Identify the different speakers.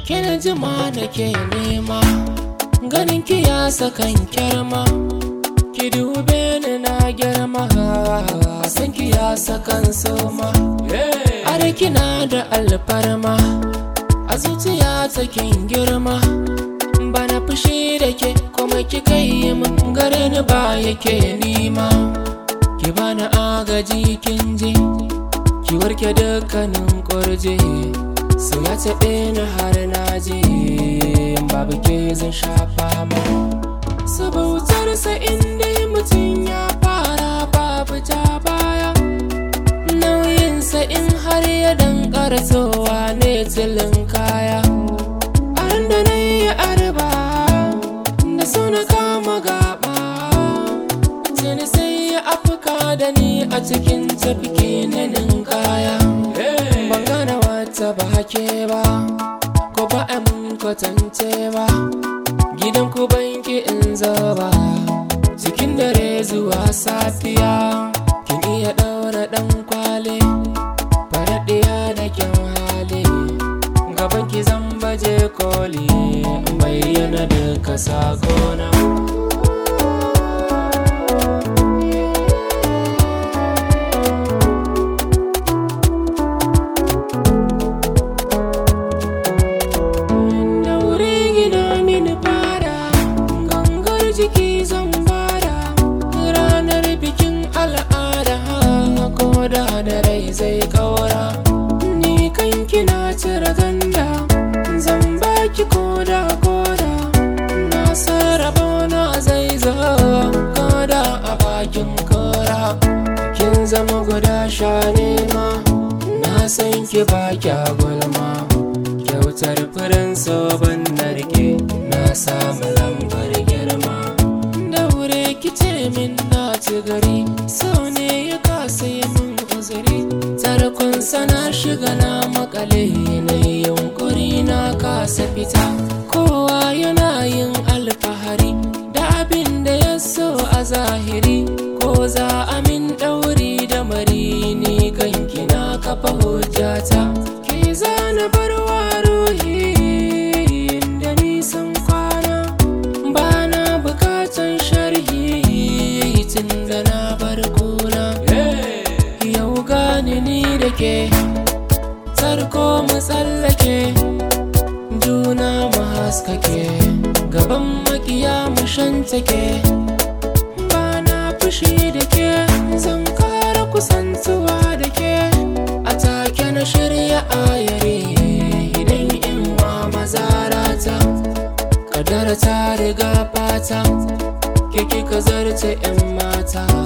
Speaker 1: kina jima da ke nema ganin ki ya sakan kyarma ki dube ni na girma san ki ya sakan soma are kina da alfarma a zuciya ta kin girma bana fushi da ke kuma ki kai min gare ni ba yake nima ki bani agaji kin ji ki warke dukkanin kurje so ya taɓe ni har na je babu ke zan shafa ma sabautarsa inda mutum ya fara babu ta baya nauyinsa in har ya dankara sowa ne tilin kaya an da na yi arba da suna kama gaba tuni sai ya afka da ni a cikin tafki na ninkaya ban gane wata ba ke ba ko ba a mun kwatance ba gidan ku banki in zaba cikin dare zuwa safiya kin iya daura dan kwale faraɗiya da kyan hali gaban ki zan baje koli bayyana duka sakona daure gina mini fara gangar jiki zan bada ranar bikin al'ada ko da da rai zai kaura ni kanki na cire ganda zan baki koda koda na sarrafa na zai zo koda a bakin kora kin zama guda sha nema na san ki ba kya gulma kyautar furen soban narke na samu lambar girma daure ki ce min na ci gari so ne ya kasa yi min uzuri tarkon sana shiga na makale na yunkuri na kasa fita kowa yana yin alfahari da abin da ya so a zahiri ko za a min ɗauri da mari ni kanki na kafa hujjata ki zana barwa ruhi da nisan kwana ba na bukatan sharhi tun da na bar kuna yau gani ni da ke tarko mu tsallake juna mu haskake gaban makiya mu shantake ba na fushi da ke zan kara kusantuwa da ke a take na shirya ayare idan in wa mazarata kadara ta riga fata ke kika zarce 'yan mata